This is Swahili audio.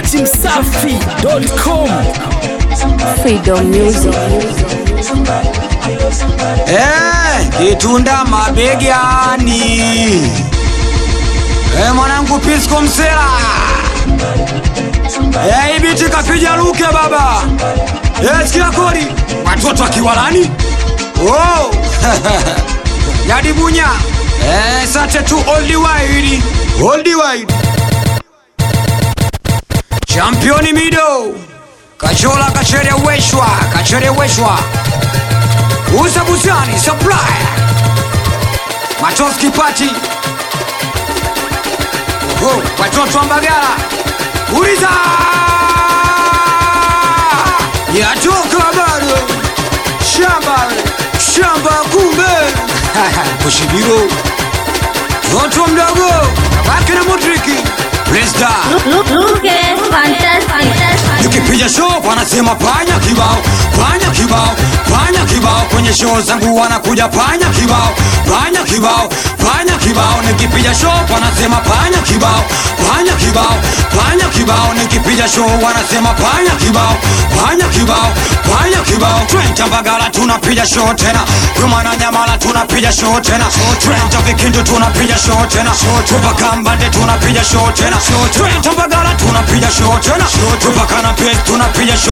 at msafi.com. Freedom Music. Eh, kitunda mabegani. Eh, mwanangu Pisco Msela. Eh, ibiti kapija luke baba. Eh, sikia kodi. Watoto akiwalani. Oh. Yadi bunya. Eh, sate tu old wide. Old wide. Championi mido. Kachola kachere weshwa, kachere weshwa. Uza Buzani Supplier Matoski Party Oho, watoto wa Mbagala Uliza Yatoka bado Shamba Shamba kumbe Kushibiro Toto mdogo Babake na Modriki Presda Look, look at fantastic. Nikipiga show wanasema panya kibao, panya kibao, panya kibao. Kwenye show zangu wanakuja panya kibao, panya kibao, panya kibao. Nikipiga show wanasema panya kibao, panya kibao, panya kibao. Nikipiga show wanasema panya kibao, panya kibao, panya kibao. Twenta Mbagala tunapiga show tena, Rumana Nyamala tunapiga show tena, Twenta Vikindu tunapiga show tena, Tupaka Mbande tunapiga show tena, Twenta Mbagala tunapiga show tena, Tupaka na Pes tunapiga show